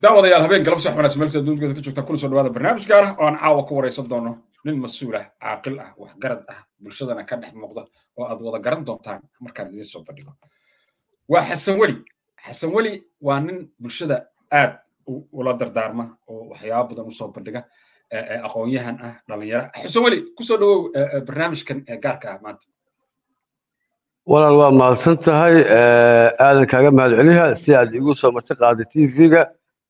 daawadayaal habeen galab sax wanaagsan meelta adduunka ka joogtaan kuna soo dhawaada barnaamij gaar ah oo aan caawa ku waraysan doono nin mas-uul ah caaqil ah waxgarad ah bulshadana ka dhex muuqda oo aad wada garan doontaan markaan idiin soo bandhigo waa xasan weli xasan weli waa nin bulshada aad ula dardaarma oo waxyaaba badan usoo bandhiga aqoon-yahan ah dhalinyaro xasan weli kusoo dhawow barnaamijkan gaarka ah maanta walaal waa mahadsan tahay aadan kaaga mahad celiha si aad igu soo marti qaaday t v-ga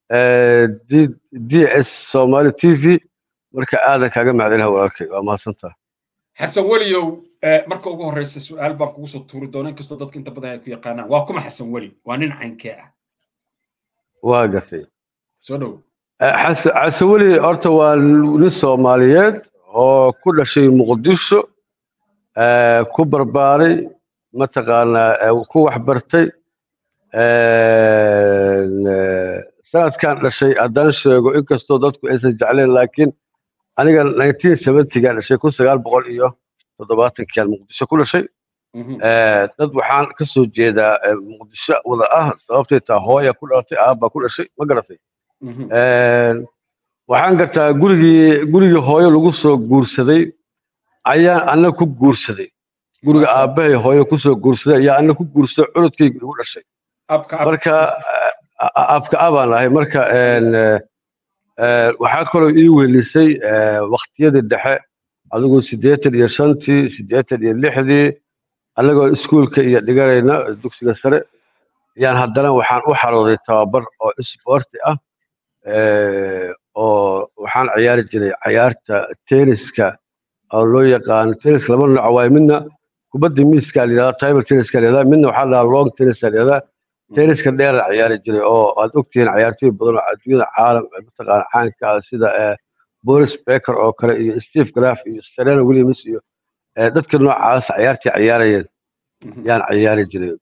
d s somali t v marka aadan kaaga mahad celiha walaalkay waa mahadsan tahay xasan weliyow marka ugu horeysa su-aal baan kugu soo tuuri doona inkastoo dadka inta badan ay ku yaqaanaan waa kuma xasan weli waa nin caynkee ah waa gatay soo dhow xasan weli horta waa nin soomaaliyeed oo ku dhashay muqdisho ku barbaaray mataqaanaa ku waxbartay sanadkan dhashay haddaan sheego inkastoo dadku aysan jecleen laakiin aniga nineteen seventygaan dhashay kun sagaal boqol iyo toddobaatankiaan muqdisho ku dhashay dad waxaan ka soo jeedaa muqdisho wada ah sababtay taa hooya ku dhalatay aabbaa ku dhashay ma garatay waxaan gartaa gurigii gurigii hooyo lagu soo guursaday ayaan anna ku guursaday guriga aabbahay hooyo kusoo guursaday ayaa anna ku guursaday cunudkayga igu dhashay marka abka abaan ahay marka waxaa kaloo ii welisay waktiyadii dhexe adigoo siddeetan iyo shantii siddeetan iyo lixdii annagoo iskuulka iyo dhiganayna dugsiga sare ayaan haddana waxaan u xarooday tababar oo isboorti ah oo waxaan ciyaari jiray cayaarta tenniska oo loo yaqaano tenniska laba nooc waaye midna kubadda miiska la yidhahdaa table tenniska la yidhahdaa midna waxaa la dhahaa long tennis la yidhahdaa tenniska dheera ciyaari jiray oo aad ogtihiin cayaartooy badan oo adduunyada caalam mataqaana caanka ah sida boris baker oo kale iyo steve graf iyo serena williams iyo dadka noocaas cayaartii ciyaarayeen yaan ciyaari jiray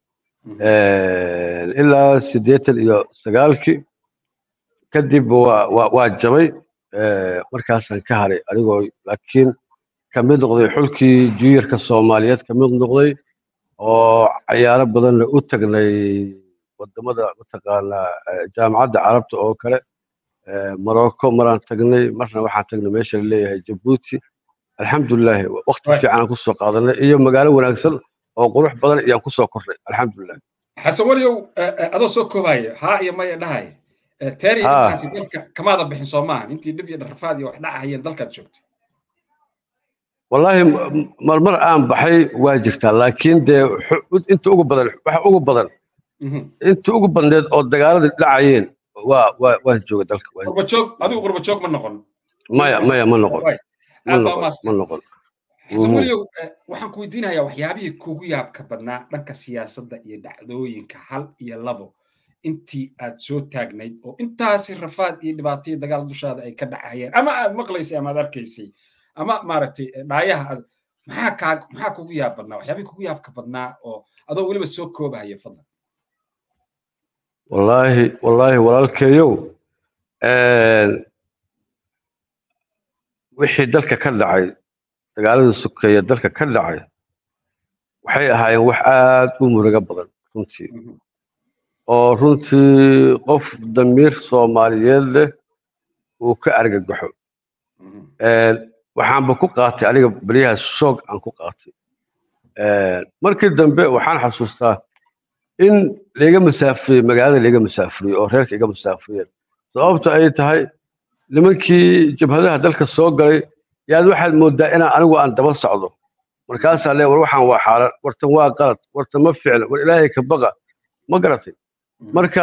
ilaa siddeetan iyo sagaalkii kadib waa jabay markaasaan ka haray anigoo laakiin kamid noqday xulkii juniorka soomaaliyeed kamid noqday oo cayaaro badanna u tagnay wadamada mataqaanaa jaamacadda carabta oo kale morocco maraan tagnay marna waxaan tagnay meesha la leeyahay jabuuti alxamdulilahi wakti fiican aan kusoo qaadanay iyo magaalo wanaagsan oo qurux badan ayaan kusoo kornay alxamdulilah xasan weliyow adoo soo koobaya haa iyo maya dhahaya teeri intaasi dalka kamaada bixin soo maahan intii dhib iyo dharfaad iyo wax dhacahayeen dalkaad joogtay wallaahi marmar aan baxay waa jirtaa laakiin dee inta ugu badan waxa ugu badan inta ugu badneed oo dagaaladii dhacayeen waa waa waan jooga dalka qurbajoog adigu qurbajoog ma noqon maya maya ma noqon ma noqon xasan weliyow waxaan ku weydiinayaa waxyaabihii kugu yaabka badnaa dhanka siyaasadda iyo dhacdooyinka hal iyo labo intii aad soo taagnayd oo intaasi rafaad iyo dhibaataiyo dagaal dushaada ay ka dhacayeen ama aad maqlaysay ama aad arkaysay ama maaragtay dhaayaha aad maxaa kaa maxaa kugu yaab badnaa waxyaabihii kugu yaabka badnaa oo adoo weliba soo koobahaya fadlan wallaahi wallaahi walaalkeeyow wixii dalka ka dhacay dagaaladii sukeeye dalka ka dhacay waxay ahaayeen wax aad u murugo badan runtii oo runtii qof damiir soomaaliyeed leh uu ka argagaxo waxaanba ku qaatay aniga beriyahaas shoog aan ku qaatay markii dambe waxaan xasuustaa in layga masaafuriyey magaalada layga masaafuriyey oo reerka iga masaafuriyeen sababta ay tahay nimankii jabhadaha dalka soo galay yaad waxaad moodaa inaan anigu aan daba socdo markaasaa le war waxaan waa xaalan wartan waa qalad wartan ma ficla war ilaahay ka baqa ma garatay marka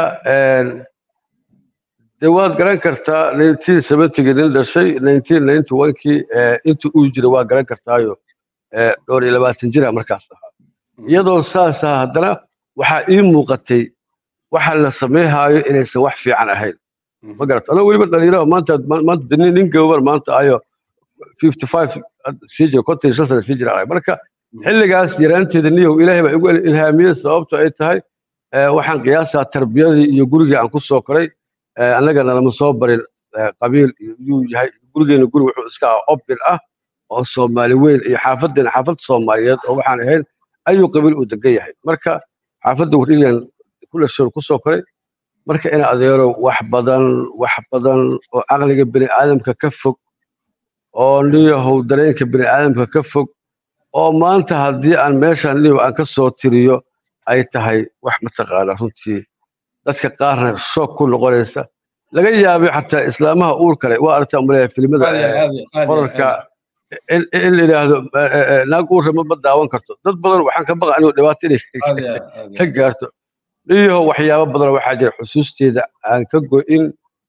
dee waad garan kartaa nineteen seventygii nin dhashay nineteen ninety onekii intii uu jiray waa garan kartaayo dhowr iyo labaatan jira markaas ahaa iyadoo saas ah haddana waxaa ii muuqatay waxa la samayhaayo inaysan wax fiican ahayn ma garata adoo weliba dhalinyaro maanta maanta nin gawbar maanta ayo fifty five sii jira konton iyo shan sana sii jira marka xilligaas yaraanteeda niyow ilaahay baa igu ilhaamiyey sababto ay tahay waxaan qiyaasaa tarbiyadii iyo gurigii aan ku soo koray annagana lama soo barin qabiil yuu yahay gurigeena guri wuxuu iska ah obin ah oo soomaali weyn iyo xaafadeena xaafad soomaaliyeed oo waxaan ahayn ayuu qabiil uu degan yahay marka xaafadda wardhigan ku dhashoon ku soo koray marka in adeero wax badan wax badan oo caqliga bini aadamka ka fog oo niyahow dareenka bini aadamka ka fog oo maanta haddii aan meeshaan niyahow aan ka soo tiriyo ay tahay wax mataqaana runtii dadka qaarna shoog ku noqonaysa laga yaabay xataa islaamaha uur kale waa aragtaa umaleeya filimada qorarka in la yidhaahdo naag uurra ma daawan karto dad badan waxaan ka baqa inuu dhibaato inay ka gaarto niyahow waxyaabo badan waxaa jira xusuusteeda aan ka go'in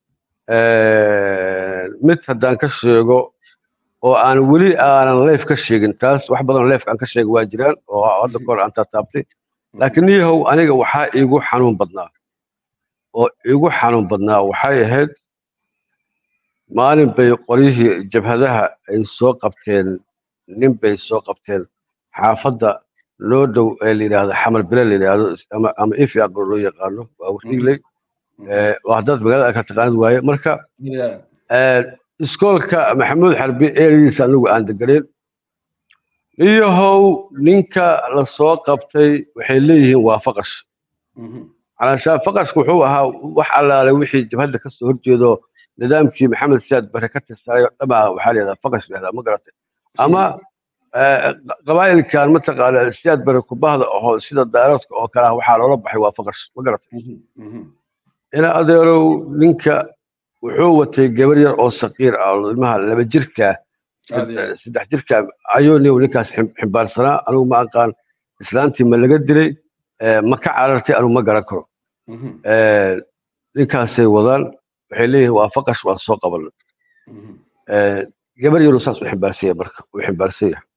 mid haddaan ka sheego oo aan weli aanan leef ka sheegin taas wax badan leefka aan ka sheega waa jiraan oo hadda kahor aan taataabtay laakiin niyahow aniga waxaa iigu xanuun badnaa oo iigu xanuun badnaa waxay ahayd maalin bay qoryihii jabhadaha ay soo qabteen nin bay soo qabteen xaafadda loo dhow ee la yidhaahdo xamar bile la yidhaahdo ama ama ifiaqo loo yaqaano waa wariigley waa haddaad magaalada ka taqaanid waaye marka iskoolka maxamuud xarbi eeridiisa anigu aan deganeyn iyahow ninka la soo qabtay waxay leeyihiin waa faqash calashaan faqashku wuxuu ahaa wax allaale wixii jabhadda kasoo horjeedo nidaamkii maxamed siyaad bare ka tirsanaayo dhamaa waxaa la yidhahdaa faqash la ma garatay ama qabaa'ilkan mataqaana siyaad bare kubahda ahoo sida daaradka oo kale ah waxaa loola baxay waa faqash ma garatay ina adeerow ninka wuxuu watay gabar yar oo saqiir ah oo ilmaha laba jirka saddex jirka ayuu nin ninkaas ximbaarsanaa anigu ma aqaan islaantii ma laga dilay ma ka carartay anigu ma garan karo ninkaasay wadaan waxay leeyihiin waa faqash waan soo qabanay gabar yaru saas u ximbaarsan yahay marka uu ximbaarsan yahay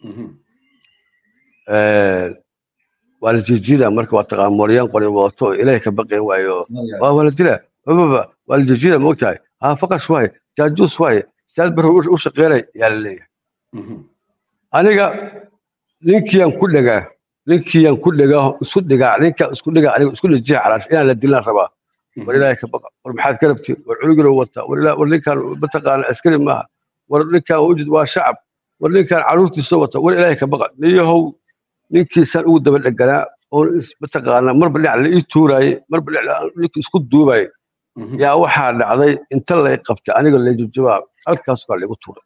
waa la jijiida marka waa taqaan mooryaan qori wadato oo ilaahay ka baqayn waayo waa waa la dilaa bababa waa la jijiida ma ogtahay haa faqash waaye jaajuus waaye saad bar u shaqeynay yaa la leeyahay aniga ninkiiyaan ku dhagaa ninkiiyaan ku dhagaa isku dhigaa ninkaan isku dhigaa aniga isku dhajiha calaash inaan la dilaan rabaa war ilaahay ka baqa war maxaad ka rabtiin war culugiro wata war ninkaan mataqaana askari maaha war ninkaan ujid waa shacab war ninkaan caruurtiisa wata war ilaahay ka baqa niyahow ninkiisaan ugu daba dheganaa oo mataqaana marba dhinac la ii tuuraayey marba dhinac ninkii isku duubaayey yaa waxaa dhacday inta lay qabtay aniga layjujabaa halkaas baa laigu tuuray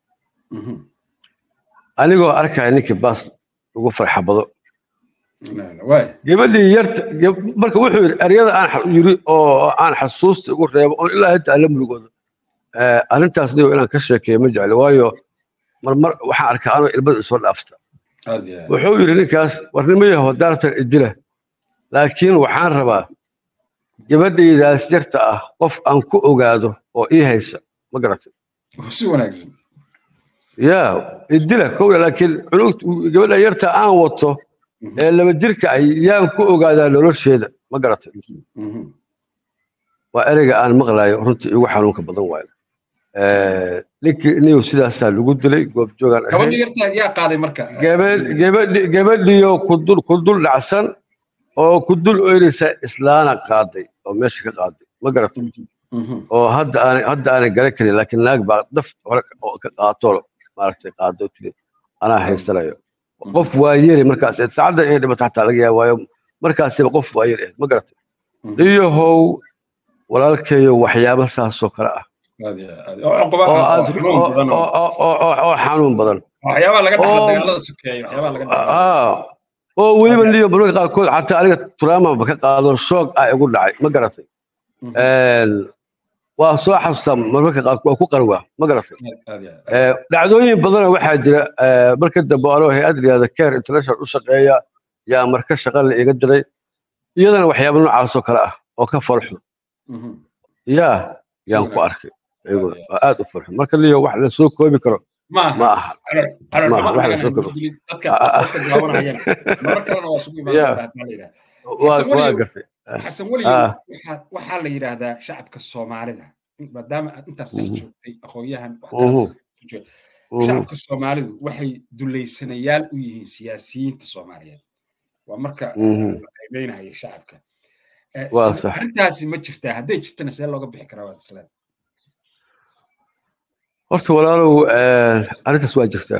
anigoo arkaya ninkii baas ugu farxabado gabadhii yarta marka wuxuu yidhi eryada aan yiri oo aan xasuusta ugu reebo oo ilaa inta alla mulugooda arrintaas niyo inaan ka sheekeeyo ma jecli waayo marmar waxaan arkaa anoo ilmada isoo dhaafta wuxuu yidhi ninkaas warnimayaho daartan idila laakiin waxaan rabaa gabadhaydaas yarta ah qof aan ku ogaado oo ii haysa ma garatay si wanaagsan ya idila kowya laakiin cunug gabadha yarta aan wato ee laba jirka ah yaan ku ogaadaa nolosheeda ma garatay waa ereyga aan maqlayo runtii igu xanuunka badan waayo ninkii niyu sidaasaa lagu dilay goobjoogaan gabadhiyo kudul kudul dhacsan oo kudul oynaysa islaana qaaday oo meesha ka qaaday ma garatay oo hadda aan hadda aanay garan karin laakiin naag baa daf hore oo ka qaato maaragtay qaado tiri anaa haysanayo qof waa yeri markaas saacadda inay dhimato xataa laga yaaba waayo markaasiba qof waa yeri ma garatay iyahow walaalkeeyo waxyaabo saasoo kale ah oo xanuun badan oo weliba niyo mararka qaarkood xataa aniga turaamaba ka qaado shoog ah igu dhacay ma garatay waa soo xasuustaa marmarka qaarkood waa ku qarwaa ma garatay dhacdooyin badana waxaa jira marka dambe anoo hay-ad yihahda care international u shaqeeya yaa marka shaqa la iga diray iyadana waxyaaba noocaasoo kale ah oo ka farxo yaa yaan ku arkay waa aad u farxo marka liyo wax la soo koobi karo ma aha waa gartay xasan weli waxaa la yidhaahdaa shacabka soomaalida maadaama aad intaas dhex joogtay aqoonyahan shacabka soomaalidu waxay dulaysanayaal u yihiin siyaasiyiinta soomaaliyeed waa marka la qiimeynaya shacabka arrintaasi ma jirtaa hadday jirtana see looga bixi karaa waad isleeda horta walaalow arrintaas waa jirtaa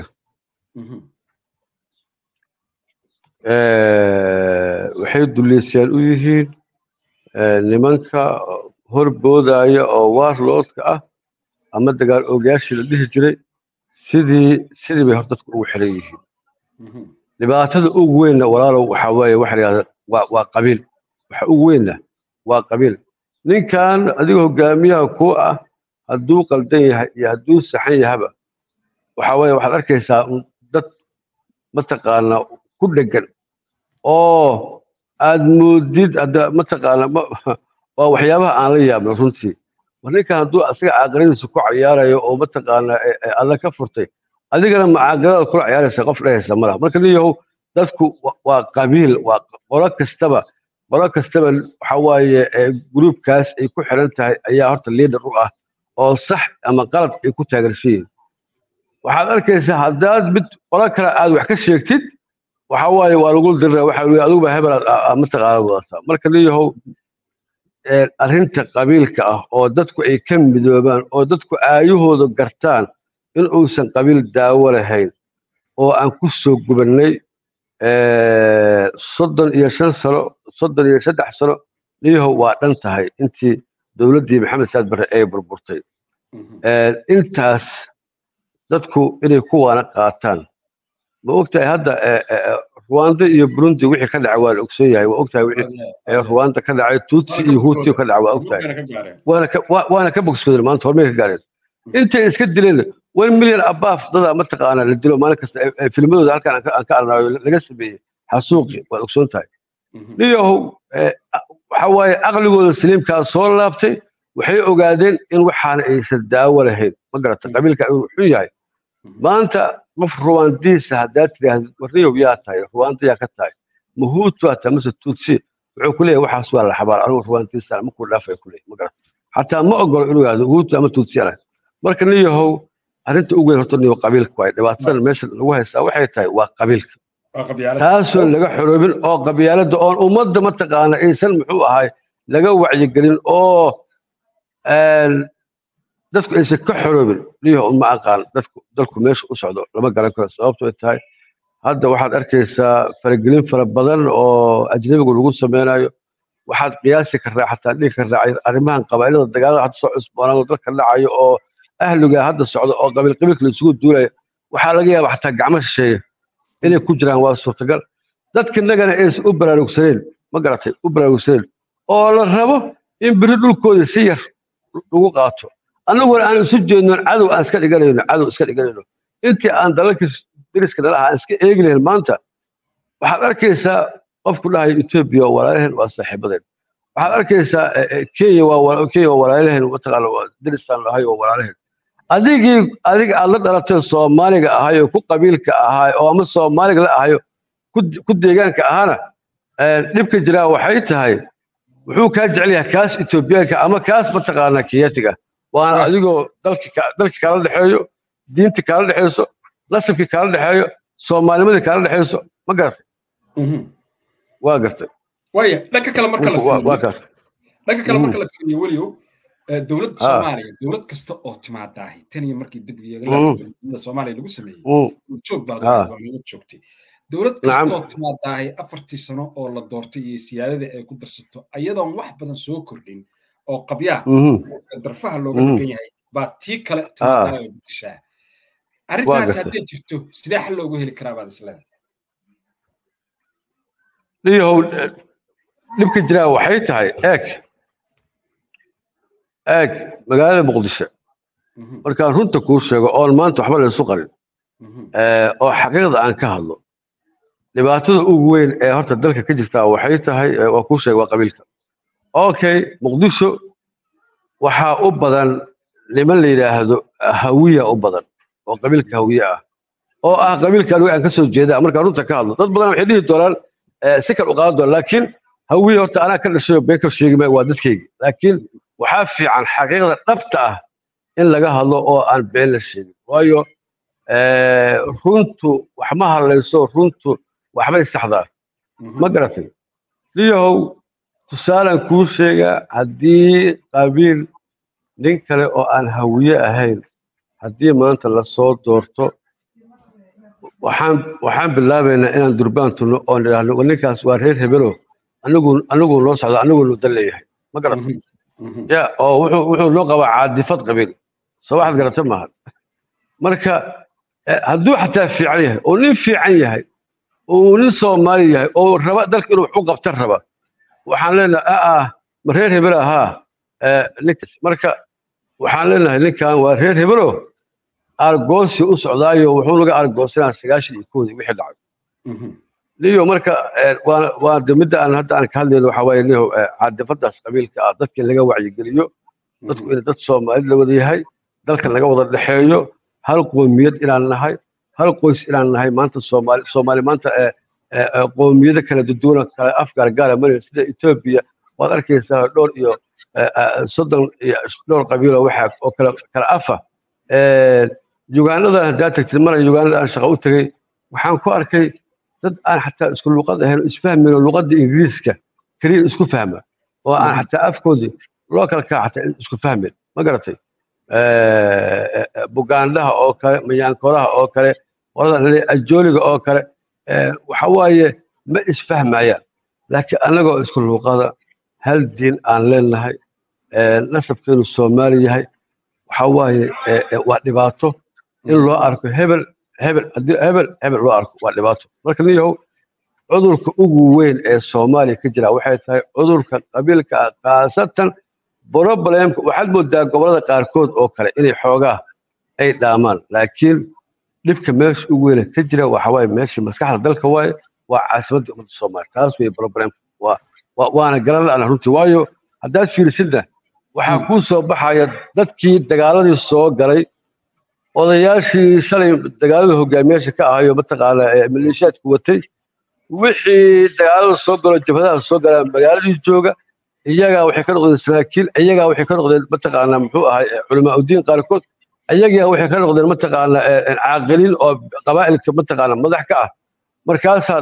waxay duleysayaan u yihiin nimanka horboodaya oo warlordka ah ama dagaal oogayaashii la dhihi jiray sidii sidii bay hor dadku ugu xiran yihiin dhibaatada ugu weynna walaalow waxaa weeye waxa la yidhahda waa waa qabiil waxa ugu weynna waa qabiil ninkan adiga hogaamiyaha ku ah hadduu qaldan yahay iyo hadduu saxan yahaba waxa weeye waxaad arkaysaa dad mataqaanaa ku dhegan oo aad moodid hadda mataqaana waa waxyaabaha aan la yaabno runtii war ninkan hadduu asaga caaqiladiisa ku cayaarayo oo mataqaana alla ka furtay adigana macaaqilada kula ciyaaraysa qof dhehaysa malaha marka niyahow dadku waa qabiil waa qolo kastaba qolo kastaba waxa waaye gruubkaas ay ku xiran tahay ayaa horta liidar u ah oo sax ama qalad ay ku taageersan yihiin waxaad arkaysaa haddaad mid qolo kale aad wax ka sheegtid waxa waaye waa lagu dirra waxa weye adiguba hebel mataqaana wadataa marka niyahow arrinta qabiilka ah oo dadku ay ka midoobaan oo dadku aayahooda gartaan in uusan qabiil daawo lahayn oo aan ku soo gubannay soddon iyo shan sano soddon iyo saddex sano niyahow waa dhan tahay intii dowladdii maxamed saad barre ay burburtay intaas dadku inay kuwaana qaataan ma ogtahay hadda ruwanda iyo burundi wixii ka dhacay waa la ogsoon yahay waa ogtahay wixii ruwanda ka dhacay tutsi iyo huti ka dhacay waa ogtahay waana ka bogsoodeen maanta hormay ka gaareen intay iska dileen one million abaaf dada mataqaana la dilo maalin kasta filmadooda halkan aan ka arnaayo laga sameeyey xasuuqi waad ogsoon tahay niyahow waxa waaye aqligooda saliimkaa soo laabtay waxay ogaadeen in waxaana aysan daawo lahayn ma garata qabiilka inuu xun yahay maanta qof ruwaandiisa haddaad tidhaahdo warniyow yaa tahay ruwaanda yaa ka tahay mahuutu waa tahay mase tutsi wuxuu ku leeyahay waxaas waa la xabaar anigu ruwaandiisa makuu dhaafay ku leeyahay ma garata xataa ma ogolo inuu yahdo huutu ama tutsi alah marka niyahow arrinta ugu weyn horta niyo qabiilka waay dhibaatadan meesha lagu haystaa waxay tahay waa qabiilka taasoo laga xoroobin oo qabyaalada oon ummadda mataqaana aysan muxuu ahay laga wacyigelin oo dadku aysan ka xoroobin niyaho ma aqaan dadku dalku meesha u socdo lama garan karo sababtoo tahay hadda waxaad arkaysaa faragelin fara badan oo ajnabigu lagu sameynayo waxaad qiyaasi karraa xataa dhigi karraa arrimahan qabaa'ilada dagaalada hadda soo cusboonaado dalka dhacayo oo ahliga hadda socda oo qabiil qabiilka la isugu duulaya waxaa laga yaabaa xataa gacmo shisheeya inay ku jiraan waa suurtagal dadkinagana aysan u baraarugsaneen ma garatay u baraarugsaneen oo la rabo in beri dhulkooda si yar lagu qaato annaguna aan isu jeednoon cadow aan iska dhiganayno cadow iska dhiganayno intii aan dalalkii dariska dhalaha aan iska eegi lahayn maanta waxaad arkaysaa qofku dhahayo etoobiya waa walaalaheen waa saaxiibadeen waxaad arkaysaa kenya waa kenya waa walaalaheen mataqaana daristaan lahay waa walaalaheen adigii adiga aad la dhalatay soomaaliga ahay oo ku qabiilka ahay oo ama soomaaliga la ahayo ku deegaanka ahana dhibka jiraa waxay tahay wuxuu kaa jecel yahay kaas etoobiyaanka ama kaas mataqaana kiyatiga waana adigoo dalki kaala dhexeeyo diinta kaala dhexeyso nasabkii kaala dhexeeyo soomaalnimadii kaala dhexeyso ma garatay waa gartay waya dhanka kale marka la waa kaas dhanka kale marka la fiiriyo weliyow dowladda soomaaliya dowlad kasta oo timaadaahi tan iyo markii dib dowladda soomaaliya lagu sameeyey joog baad waa naga joogtay dowlad kasta oo timaadaahi afartii sano oo la doortay iyo siyaadada ay ku darsato ayadoon wax badan soo kordhin oo qabyaa darfaha looga dhigan yahay baa tii kale timaadaahi oo bedeshaa arrintaas hadday jirto sidee xal loogu heli karaa baad isleedahay niyahow dhibka jiraa waxay tahay eeg eeg magaalada muqdisho markaan runta kuu sheego oon maanta waxba laysu qarin oo xaqiiqda aan ka hadlo dhibaatada ugu weyn ee horta dalka ka jirtaa waxay tahay waa kuu sheega waa qabiilka okay muqdisho waxaa u badan niman la yidhaahdo hawiya u badan oo qabiilka hawiye ah oo ah qabiilka anigu aan ka soo jeeda markaan runta ka hadlo dad badan waxay dhihi doonaan si kal u qaadan doonaan laakiin hawiye horta anaa ka dhashay oo been ka sheegi maayo waa dadkayga laakiin waxaa fiican xaqiiqda dhabta ah in laga hadlo oo aan been la sheegin waayo runtu wax ma hadlayso runtu waxbay saxdaa ma garatay niyahow tusaalaan kuu sheegaa haddii qabiil nin kale oo aan hawiye ahayn haddii maanta lasoo doorto waxaan waxaan bilaabaynaa inaan durbaan tunno oon idhaahno ninkaas waa reer hebelo anigu anigu noo socda anigu nu dan leeyahay ma garata ya oo wuxuu wuxuu noo qabaa caadifad qabiil soo waxaad garata maaha marka hadduu xataa fiican yahay oo nin fiican yahay oo nin soomaali yahay oo raba dalka inuu waxu qabta raba waxaan leenahay ah ma reer hebel ahaa ninkas marka waxaan leenahay ninkan waa reer hebelo argoosi u socdaayo wuxuu naga argoosanaa sagaashan iyo koodii wixii dhacay niyo marka waa de midda aan hadda aan ka hadlayno waxaa waaye niyo caadifadaas qabiilka ah dadka in laga wacyigeliyo dadku in dad soomaalid la wada yahay dalkan laga wada dhexeeyo hal qoomiyad inaan nahay hal qoys inaan nahay maanta soomaali soomaali maanta qoomiyado kala duduwana kala afgaargaara maraya sida etoobiya waad arkaysaa dhowr iyo soddon iyo dhowr qabiilo waxa oo kala kala afa yugaanada haddaa tagtid mara yugaanada aan shaqo u tegey waxaan ku arkay dad aan xataa isku luqad ahayn isfahmin oo luqadda ingiriiska keliya isku fahma oo aan xataa afkoodii loo kala kaa xataa isku fahmin ma garatay bugaandhaha oo kale mayaankoraha oo kale qolada ajooliga oo kale waxa waaye ma isfahmayaan laakiin annagoo isku luuqada hal diin aan leenahay nasabkeenu soomaali yahay waxa waaye waa dhibaato in loo arko hebel hebel haddii hebel hebel loo arko waa dhibaato marka niyahow cudurka ugu weyn ee soomaaliya ka jira waxay tahay cudurka qabiilka ah khaasatan problemka waxaad moodaa gobolada qaarkood oo kale inay xoogaa ay dhaamaan laakiin dhibka meesha ugu weyne ka jira waxa waaye meeshii maskaxda dalka waaye waa caasimadda ummadda soomaaliya taas wey problemka waa waana garan la'ana runtii waayo haddaad fiirisidna waxaa kuu soo baxaya dadkii dagaaladii soo galay odayaashii shalay dagaalada hogaamiyaasha ka ahayo mataqaana maleeshiyaadku watay wixii dagaalada soo galo jabhadaha soo galaa magaaladii jooga iyagaa waxay ka noqdeen saraakiil iyagaa waxay ka noqdeen mataqaana muxuu ahay culamaa udiin qaarkood iyagaa waxay ka noqdeen mataqaana caaqiliin oo qabaa'ilka mataqaana madax ka ah markaasaad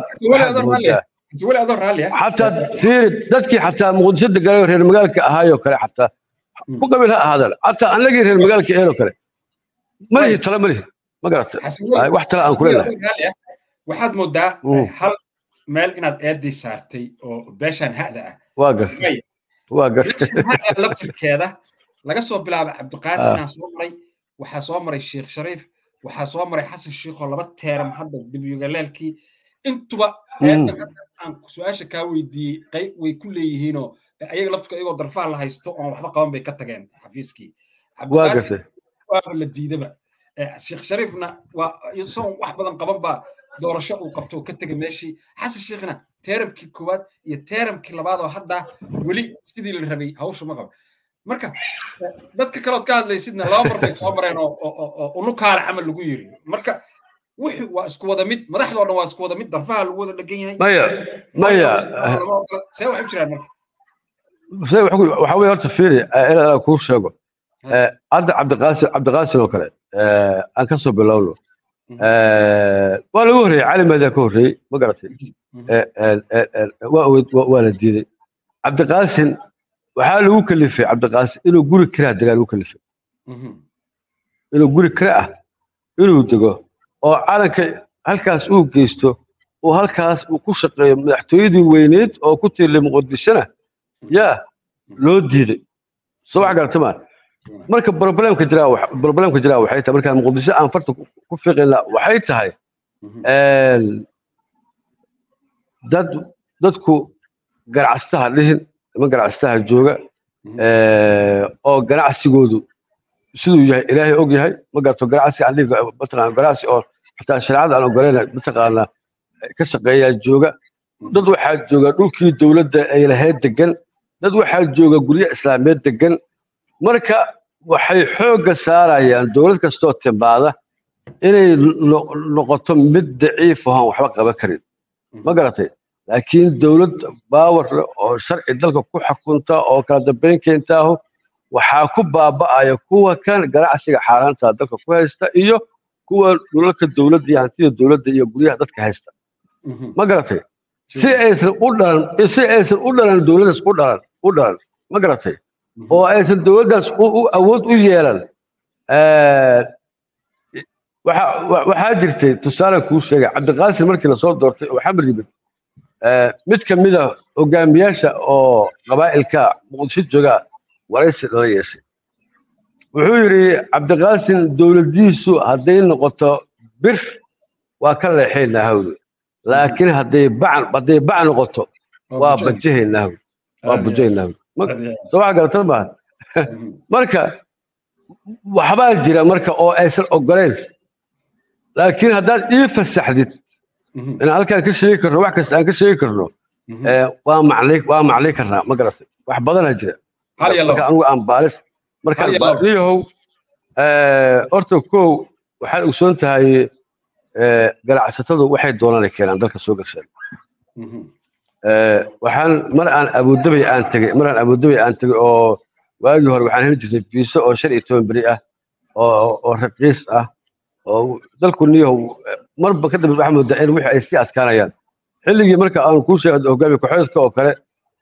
xataa fiiri dadkii xataa muqdisho deganaayo reer magaalka ahaayoo kale xataa ku qabiil ha ahaadaan xataa annagii reer magaalka eeloo kale malihi tala malihi ma garata wax tala aan kuleenahay waxaad moodaa hal meel inaad eedii saartay oo beeshan ha'da ah waa gartay waa gartay laftirkeeda laga soo bilaabo cabdiqaasinaa soo maray waxaa soo maray sheekh shariif waxaa soo maray xasan shiikhoo laba teeram hadda dibyugalaalkii intuba aan su-aasha kaa weydiiyey qayb way ku leeyihiinoo ayaga laftirka iyagoo darfaha la haysto oon waxba qaban bay ka tageen xafiiskii waaba la diidaba sheekh shariifna waa isagoon wax badan qaban baa doorasho uu qabto oo ka tegay meeshii xasan sheekhna teeramkii koowaad iyo teeramkii labaad oo hadda weli sidii la rabay hawsha ma qabo marka dadka kalood ka hadlaysidna laba mar bay soo mareen oo unukaale camal lagu yiri marka wixii waa isku wada mid madaxdoo dhan waa isku wada mid darfaha lagu wada dhegan yahay maya maya see waxay u jiraan marka waxa weye horta fiiri inaan kuu sheego hadda cabdiqaasim cabdiqaasim oo kale aan ka soo bilowno waa lagu horreeyey cali maadaa ka horreeyey ma garatay waa la diiday cabdiqaasim waxaa lagu kalifay cabdiqaasim inuu guri kiraa degaa lagu kalifay inuu guri kira ah inuu dego oo calanka halkaas uu geysto oo halkaas uu ku shaqeeyo madaxtooyadii weyneyd oo ku tiirlay muqdishona yaa loo diiday soo wax garata maa marka problemka jiraa problemka jiraa waxay tahay markaan muqdisho aan farta ku fiiqayna waxay tahay dad dadku ganacsaha dhihin niman ganacsaha jooga oo ganacsigoodu siduu yahay ilaahay og yahay ma garato ganacsi aan dhihi mataqaana ganacsi oo xataa shareecada aan ogolayna mataqaana ka shaqeeyaa jooga dad waxaa jooga dhulkii dowladda ay lahayd degan dad waxaa jooga guryo islaameed degan marka waxay xoogga saarayaan dowlad kastoo timaada inay noqoto mid daciif ahoon waxba qaban karin ma garatay laakiin dowlad baawar oo sharci dalka ku xukunta oo kala dambayn keentaahu waxaa ku baaba'aya kuwa kan ganacsiga xaaraanta dalka ku haysta iyo kuwa dhulalka dowladda iyo hantida dowladda iyo guryaha dadka haysta ma garatay si aysan u dhalan si aysan u dhalan dowladdaas u dhalan u dhalan ma garatay oo aysan dowladdaas awood u yeelan waxaa jirtay tusaale kuu sheegay cabdiqaasim markii lasoo doortay oo xamar yimid mid ka mid a hogaamiyaasha oo qabaa'ilka muqdisho jooga waraysi loo yeeshay wuxuu yidhi cabdiqaasim dowladdiisu hadday noqoto bir waa ka leexaynaa hawli laakiin hadday bacan hadday bac noqoto waa bajahaynaa hawli waa bujahaynaa hawli soo waxa garata maaha marka waxbaa jira marka oo aysan ogoleyn laakiin haddaad ii fasaxdid in halkaan ka sheegi karno wax kasta aan ka sheegi karno waa maclay waa maclay karnaa ma garatay wax badanaa jira marka anigu aan baalis markaan baaliyahow horta kow waxaad ogsoon tahay ganacsatadu waxay doonaan keenaan dalka soo gasheen waxaan mar aan abudabay aan tegey mar aan abudabay aan tegey oo waagii hore waxaan heli jirtay biiso oo shan iyo toban beri ah oo oo raqiis ah oo dalku niyahow marba ka dambe waxaa moodaa in wixii ay sii adkaanayaan xilligii marka aan kuu sheegay hogaamiye ku-xidadka oo kale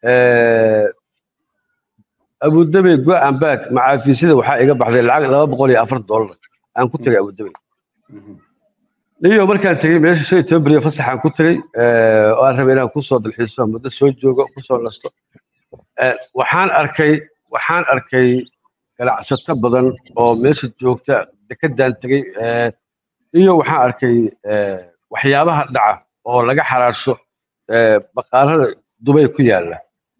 abudabey go-an baag macaafiisyada waxaa iga baxday lacag laba boqol iyo afar dollar aan ku tegay abudabey niyo markaan tegey meesha shan iyo toban beriyo fasaxaan ku tegey oo aan rabay inaan kusoo dalxiiso muddo soo joogo kusoo nasto waxaan arkay waxaan arkay ganacsato badan oo meesha joogta dekedaan tegey iyo waxaan arkay waxyaabaha dhaca oo laga xaraasho baqaarada dubay ku yaala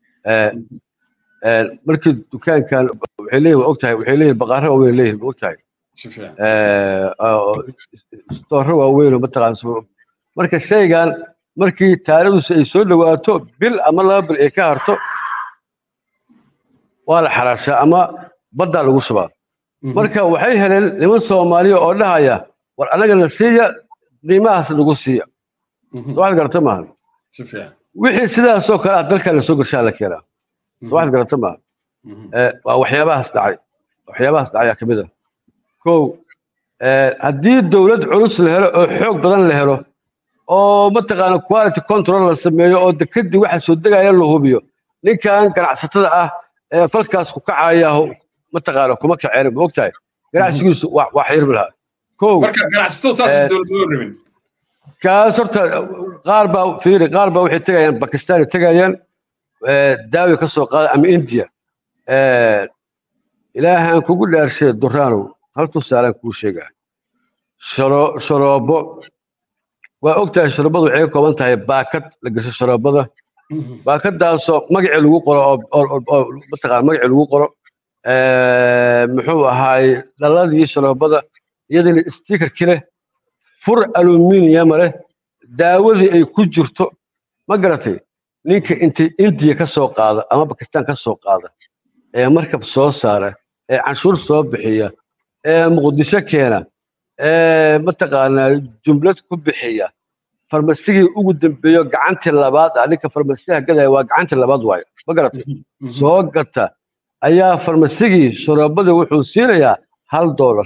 markii dukaankan waxay leeyihin waa ogtahay waxay leeyihin baqaaro waaweyn leeyihin ma ogtahay stooro waaweyn oo mataqaana marka shaygan markii taarikhdiisu ay soo dhawaato bil ama laba bil ay ka harto waa la xaraashaa ama baddaa lagu shubaa marka waxay heleen niman soomaaliya oo dhahaya war annagana siiya qiimahaas nagu siiya waxaad garata maaha wixii sidaasoo kale ah dalkaa lasoo gashaa la keenaa waxaad garata maaha waa waxyaabahaas dhacay waxyaabahaas dhacayaa ka mid ah kow haddii dowlad culus la helo oo xoog badan la helo oo mataqaana quality control la sameeyo oo dekedii waxa soo degaya la hubiyo ninkan ganacsatada ah ee falkaas ku kacaya mataqaana kuma kaceen ma ogtahay ganacsigiisu waa xirmi lahaa kow kaas horta qaar baa fiiri qaar baa waxay tegayaan bakistan tegayaan daawi ka soo qaada ama india ilaahaan kugu dhaarshay duraanow hal tusaalaan kuu sheegaa sharoobo waa ogtahay sharoobadu waxay ka kooban tahay baakad la gasho sharoobada baakadaasoo magacii lagu qoro oo mataqaana magacii lagu qoro muxuu ahaay dhaladii sharoobada iyadana stikerki leh fur aluminium leh daawadii ay ku jirto ma garatay ninka intay indiya ka soo qaada ama bakistaan ka soo qaada ee markab soo saara ee canshuur soo bixiya ee muqdisho keena ee mataqaanaa jumlad ku bixiya farmasigii ugu dambeeyo gacantii labaad ah ninka farmasiyaha gadaya waa gacantii labaad waayo ma garatay soo gata ayaa farmasigii sharoobada wuxuu siinayaa hal doolar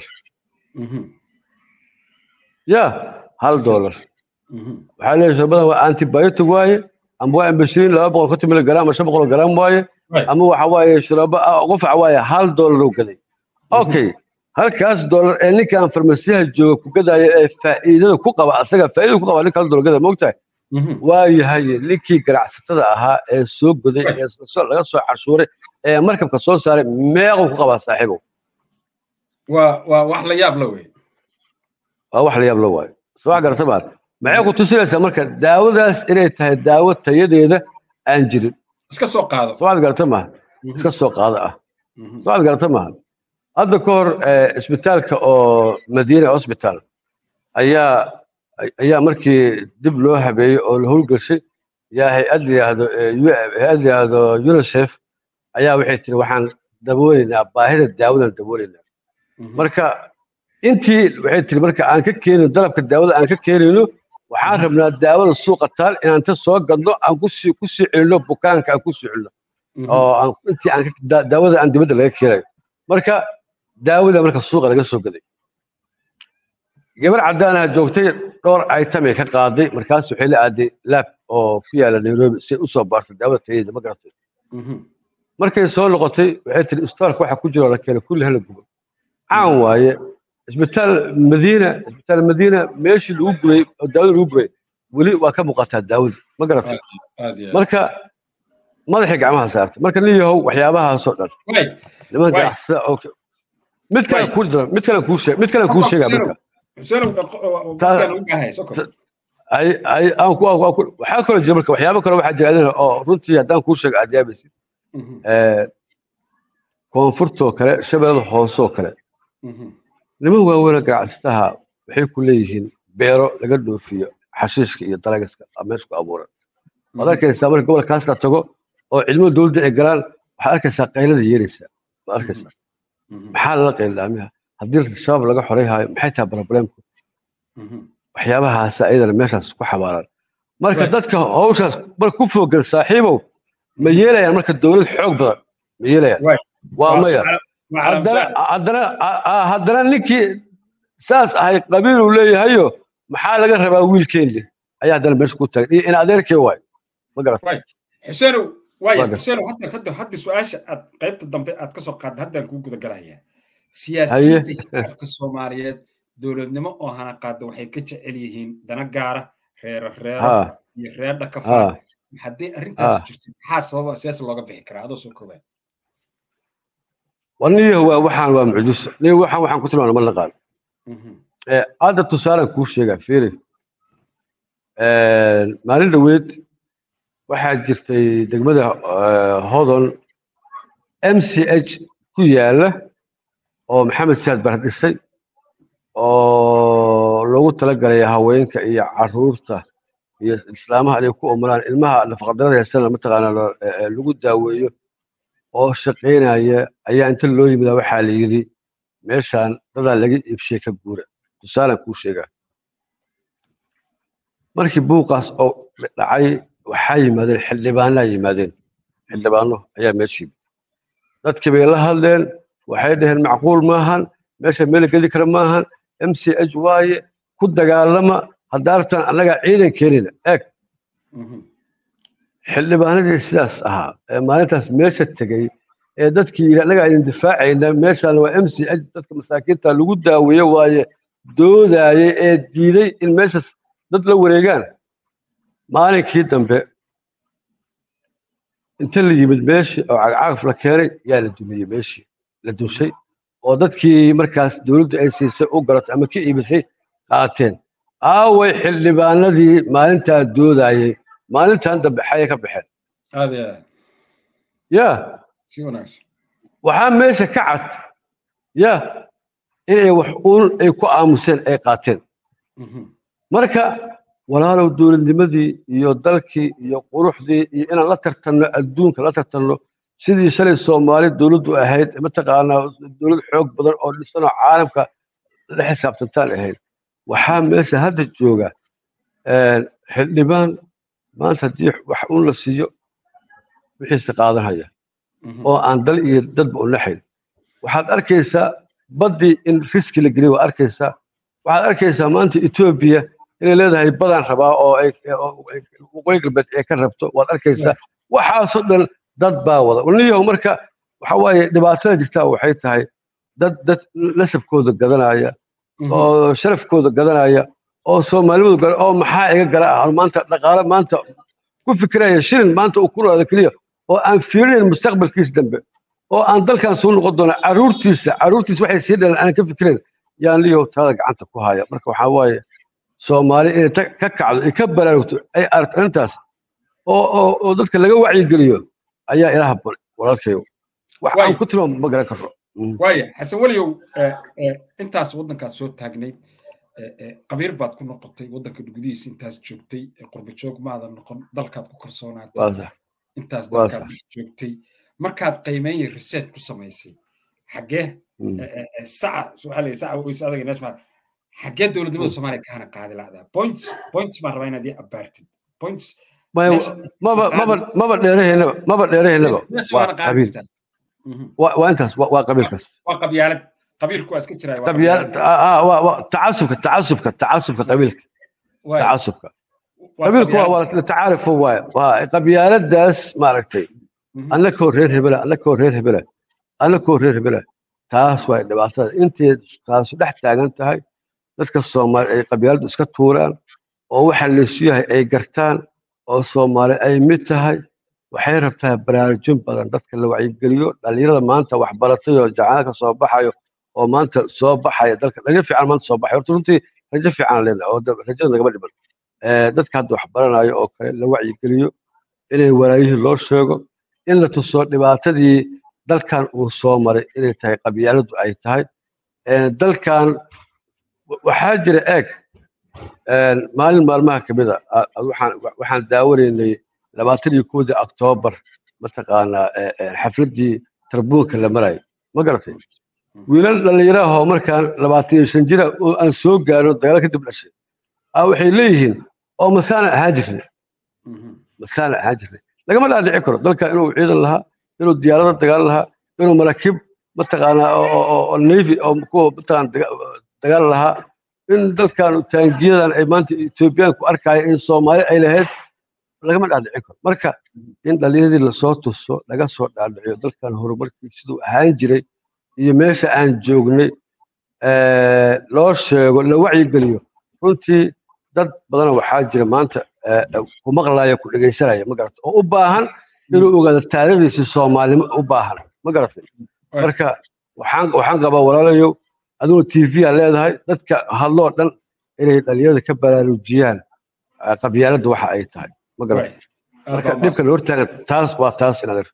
ya hal doolar waxaa leeyahay sharabadan waa antibiotic waaye ama waa ambashirin laba boqol konton miligram ama shan boqol gram waaye ama waxa waaye sharaba qofac waaye hal doolar oo gaday okay halkaas doolar ee ninkan farmasiyaha jooga ku gadaya ee faa'iidada ku qaba asaga faa'iidada ku qaba ninka hal doolar gada moogtahay waa yahay ninkii ganacsatada ahaa ee soo goday ee laga soo cashuuray ee markabka soo saaray meequu ku qabaa saaxiibow waa waa wax la yaab la wey waa wax la yaab la waayo soo wax garata baad maxay ku tusinaysaa marka daawadaas inay tahay daawo tayadeeda aan jirin iska soo qaado soo wax garata maaha iska soo qaado ah soo wax garata maaha hadda ka hor isbitaalka oo madiina hospital ayaa ayaa markii dib loo habeeyey oo la howlgashay yaa hay-ad layihahdo hay-ad layihahdo unicef ayaa waxay tiri waxaan dabooleynaa baahida daawadan dabooleynaa marka intii waxay tiri marka aan ka keenin dalabka daawada aan ka keenayno waxaan rabnaa daawada suuqa taal inaan ta soo gadno aan kusii kusii celino bukaanka aan kusii celino oo aan intii aan daawada aan dibadda laga keenayo marka daawada marka suuqa laga soo gaday gabar caddaanaha joogtay dhowr itemay ka qaaday markaas waxay la aaday laab oo ku yaala nairobi si usoo baartay daawada tayadeeda ma garatay markay soo noqotay waxay tiri isbitaalka waxa ku jiro la keenay kulli hala gubo caan waaye isbitaal madiina isbitaal madiina meeshii lagu gubay oo daawada lagu gubay weli waa ka muuqataa daawada ma garata aad iyo aad. marka madaxii gacmaha saartay marka nin yahow waxyaabahaasoo dhan Way, niman Waay. ganacsada oo mid kale Waay. kuu dara mid kale kuu sheeg mid kale kuu sheega marka Xuseenow, waqtigaan u baahay, soo kor. ay ay aan ku aan ku waxaa kaloo jira marka waxyaabo kale waxaa jira adina oo runtii haddaan kuu sheego aad yaabaysid Mhm, ee koonfurtoo kale shabeellada hoosoo kale mhm, niman waaweyn ganacsataha waxay ku leeyihiin beero laga dhoofiyo xashiishka iyo dalagaska aa meesha ku abuuran waad arkaysaa marka gobolkaas la tago oo ciidamada dowladda ay galaan waxaad arkaysaa qaylada yeeraysaa waad arkaysaa mhm, maxaa lala qaylilaamiha haddii shabaab laga xoreeyhaayo maxay tahay problemku mhm. waxyaabahaas ayadana meeshaas ku xabaaran marka Right. dadka hawshaas mar ku fogan saaxiibow ma yeelayaan marka dowlad xoog badan ma yeelayaan Right. waa maya Waa- waa calam haddana saar. haddana a- a- haddana ninkii saas ahay qabiil uu leeyahayo maxaa laga rabaa wiilkeeni ayaa haddana meesha ku taagan iyo in adeerkee waay ma garat xuseenow waaya Waa gar- xuseenow hadda hadda hadda su-aasha aad qaybta dambe aad ka soo qaadda haddaan kuu guda galayaa siyaasiyiinta shacabka soomaaliyeed dowladnimo oo hana qaada waxay ka jecel yihiin dana gaara reero reero ha iyo reer dhaka ha faa haddii arrintaasi Ah. jirto maxaa sababa siyaasa looga bixi karaa adoo soo koobaa waniyo waa waxaan waa mucjiso niyo waxaan waxaan ku tilmaana ma naqaan Mhm, ee hadda tusaalaan kuu sheegaa fiiri maalin dhoweed waxaa jirtay degmada eh, hodon m c h ku yaala oo maxamed saad bar dhisay oo loogu talagalay haweenka iyo caruurta iyo islaamaha inay ku umulaan ilmaha nafaqadarada haysana mataqaana lo- eh, eh, lagu daaweeyo oo shaqaynaya ayaa inta loo yimida waxaa la yidhi meeshaan dadaa laga iibshay ka guura tusaalaan kuu sheegaa markii buuqaas oo dhacay waxaa yimaadeen xildhibaanaa yimaadeen xildhibaano ayaa meesha yimid dadkii bay la hadleen waxay dhaheen macquul maahan meesha meel la geli kara maahan m c h waaye ku dagaalama haddaartan annagaa ciidan keenina eeg mhm, xildhibaanadii sidaas ahaa ee maalintaas meesha tegey ee dadkii yidhi annagaa idin difaacayna meeshaan waa m c h dadka masaakiinta lagu daaweeye waaye doodaayay ee diiday in meeshaas dad la wareegaan maalinkii dambe inta la yimid meeshii oo cagcagaf la keenay yaa la dumiyey meeshii la dushay oo dadkii markaas dowladdu ay siisay u garatay ama ka iibisay qaateen aaway xildhibaanadii maalintaa doodayay maalintan dambe xayay ka baxeen aad iyo aad ya si wanaagsan waxaa meesha ka cad ya inay wax uun ay ku aamuseen ay qaateen Mhm, marka walaalow dowladnimadii iyo dalkii iyo quruxdii iyo inaan la tartanno adduunka la tartanno sidii shalay soomaali dowladdu ahayd mataqaanaa dowlad xoog badan oo dhisanoo caalamka la xisaabtantaan ahayd waxaa meesha hadda jooga een, xildhibaan maanta haddii wax uun la siiyo wixiisa qaadanaya mhm, oo aan dal iyo dadba u naxayn waxaad arkaysaa baddii in riski la geliyo waa arkaysaa waxaad arkaysaa maanta etoobiya inay leedahay badan rabaa oo ay oo ay waqooyi galbeed ay ka rabto waad arkaysaa waxaasoo dhan dad baa wada waniyahu marka waxa waaye dhibaatada jirtaa waxay tahay dad dad nasabkooda gadanaya mhm. oo sharafkooda gadanaya oo soomaalimadu gala oo maxaa iga gala ah maanta dhaqaale maanta ku fikiraya shilin maanta uu ku noolaada keliya oo aan fiirinayn mustaqbalkiisa dambe oo aan dalkan soo noqon doona caruurtiisa caruurtiisa waxay sii dhalan aanan ka fikirayn yaan liyow talada gacanta ku haya marka waxaa waaye soomaali inay ta- ka kacdo ay ka baraarugto ay aragto arrintaas oo oo oo dadka laga wacyigeliyo ayaa ilaha baray walaalkayo wax Waay. aan ku tilmaamo ma garan karo Mm. waaya xasan weliyow eh, eh, intaas waddankaad soo taagnayd eh, eh, qabiir baad ku noqotay waddanka gudihiisa intaas joogtay eh, qurba joog maadan noqon dalkaad ku kalsoonaatay waa sax intaas waa dalkaad dhex joogtay markaad qiimeyn research ku samaysay xaggee Mm. eh, eh, eh, saca waxaa la yidhi saca weyse adaga neesmaa xaggee dowladnimada soomaaliya ka hana qaadi lacdaa points points baan rabaa inaad ii abaartid points maya meesha- maba maba maba dheeraheynaba maba dheeraheynaba Meesha waa waana qaadi qabiil kartaa. Mhm. waa waa intaas waa waa qabiilkaas waa qabyaalad qabiilku waa iska jiraya waa qabiyaal qabyaalad. ah waa waa tacasubka tacasubka tacasubka qabiilka Waay, tacasubka waa qabiilku waa qabyaalad. waa tacaarufo waay waa qabyaaladaas maaragtay Mhm. annakoo reer hebela annakoo reer hebela annakoo reer hebela taas waa dhibaatada intay taasu dhex taagan tahay dadka soomaali ay qabyaaladu iska tuuraan oo waxa laysu yahay ay gartaan oo soomaali ay mid tahay waxay rabtaa baraarujin badan dadka la wacyigeliyo dhalinyarada maanta wax baratay oo jacaana ka soo baxayo oo maanta soo baxaya dalka rajo fiican maanta soo baxay horta runtii rajo fiican leenahay oo rajada nagama dhiman dadka hadda wax baranayo oo kale la wacyigeliyo inay walaayihii loo sheego in la tuso dhibaatadii dalkan uu soo maray inay tahay qabyaaladu ay tahay dalkan waxaa jira eeg maalin maalmaha ka mid a waxaan daawanaynay labaatan iyo kowdii oktoobar mataqaanaa xafladdii tarbuunka la marayay ma garatay wiilal dhallinyarahoo markaan labaatan iyo shan jira oo aan soo gaaro dagaal kadib dhashay a waxay leeyihiin oo masaana ahaan jirnay masaana ahaan jirnay lagama dhaadhici karo dalka inuu ciidan lahaa inuu diyaarado dagaal lahaa inuu maraakiib mataqaanaa oo navy oo kuwa mataqaan dagaal lahaa in dalkan taangiyadan ay maanta etoobiyaanku arkaya in soomaali ay lahayd lagama dhaadhicin karo marka in dhallinyaradii lasoo tuso laga soo dhaadhiciyo dalkan horumarkii siduu ahaan jiray iyo meesha aan joognay loo sheego la wacyigeliyo runtii dad badana waxaa jira maanta ku maqlaya ku dhegaysanaya ma garata oo u baahan inuu ogaado taariikhdiisii soomaalnimo u baahan ma garatay marka waxaan waxaan qabaa walaalayow adigoo t v a leedahay dadka hadloo dhan inay dhalinyarada ka baraarujiyaan qabyaaladda waxa ay tahay ma garatay marka dhibka la hortaagan taas waa taas inaad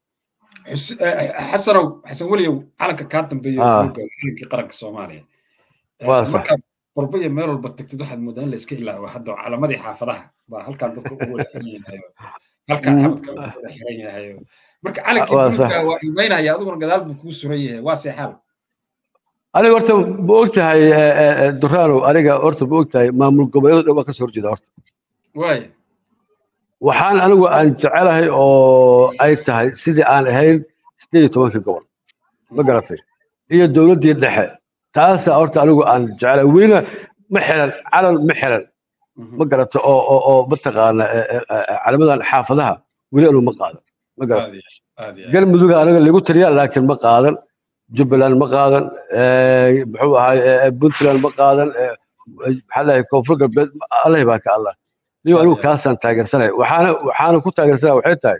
xasanow xasan weliyow calanka kaa dambeeya calankii qaranka soomaaliya markaad qurbo iyo meel walba tagtid waxaad moodaa in la iska ilaawo hadda calamadii xaafadaha baa halkaan dadka ugu wada xiran yahayo halkaan xabadka ugu wada xiran yahayo marka calankii buluga waa ilmeynaya adiguna gadaal buu kuu suran yahay waa seexaal aniga horta ma og tahay duraanow aniga horta ma og tahay maamul goboleedo dhan waa kasoo horjeeda horta waaya waxaan anigu aan jecelahay oo ay tahay sidii aan ahayn sideed iyo tobankii gobol ma garatay iyo dowladdii dhexe taasaa horta anigu aan jecelahay welina ma xiran calan ma xiran ma garata oo oo oo mataqaana calamadan xaafadaha weli anu ma qaadan ma garata galmuduga aniga lagu tiriya laakiin ma qaadan jubbaland ma qaadan muxuu ahay puntland ma qaadan maxaa lahay koonfur galbeed allahi baa ka allah niyo anigu kaasaan taageersanay waxaana waxaana ku taageersanaya waxay tahay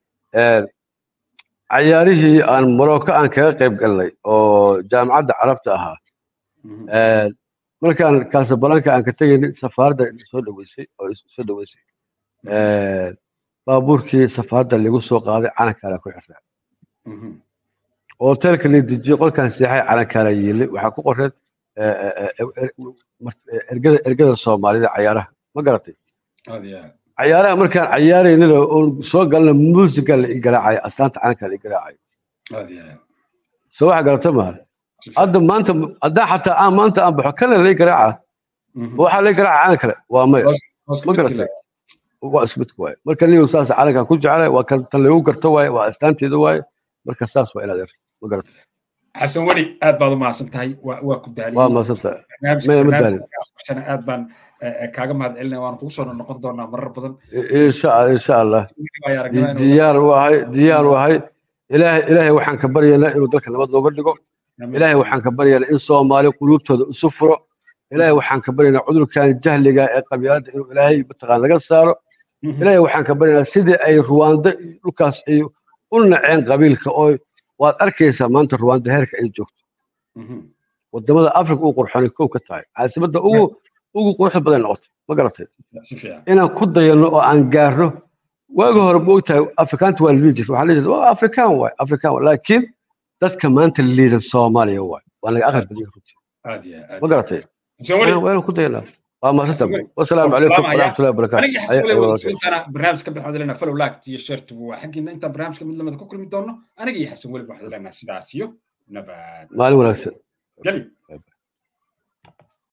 cayaarihii aan morocco aan kaga qayb galnay oo jaamacadda carabta ahaa markaan casablanca aan ka tegaynay safaaradda soo dhaweysay oo soo dhaweysay baabuurkii safaaradda lagu soo qaaday calankaana ku xirnaa hoteelka la dejiyey qolkaan seexay calankaana yiilay waxaa ku qoreed ergada ergada soomaalida cayaaraha ma garatay cayaaraha markaan cayaaraynana oon soo galna muusiga la igaraacaya astaanta calanka la igaraacaya soo waxa garata maaha hadda maanta haddaan xataa aan maanta aan baxo kana la igaraaca waxaa la igaraaca calan kale waa maya ma garatay waa isku midka waaye marka niyow saas calankan ku jeclay waa kan tan lagu garto waaye waa astaanteeda waaye marka saas waa inaad erto ma garatay xasan weli aad baad u mahadsan tahay waa ku daaliyey waa mahadsantahay aad baan kaaga mahad celinaya waan kugu soo noqon doonaa marar badan insha insha allah diyaar u ahay diyaar u ahay ilaahay ilaahay waxaan ka baryaynaa inuu dalka nabad looga dhigo ilaahay waxaan ka baryaynaa in soomaali quluubtooda isu furo ilaahay waxaan ka baryaynaa cudurkan jahliga ee qabyaaladda inuu ilaahay mataqaan laga saaro ilaahay waxaan ka baryaynaa sidii ay ruwaando dhulkaas ay u naceen qabiilka oo waad arkaysaa maanta ruwaanda heerka ay joogto wadamada africa uu qurxonay kow ka tahay caasimadda ugu ugu quruxda badan noqotay ma garatay inaan ku dayano oo aan gaarno waagi hore ma ogtahay afrikaanta waa liidi jirta waxaa liidi waa afrikaan waay afrikaan waay laakiin dadka maanta liidan soomaaliya waay waa naga aqal badiya runtii ma garatay waa inaan ku dayanaa waa maasanta wasalaamu calaykum waraxmatullahi wabarakaatu barnaamij ka baxood lena follow laagt iyo shartigu waa xaggiina intaan barnaamijka mid lamida ku kulmi doono aniga iyo xasan weli waxaad leenaha sidaas iyo nabad maalin wanaagsan geli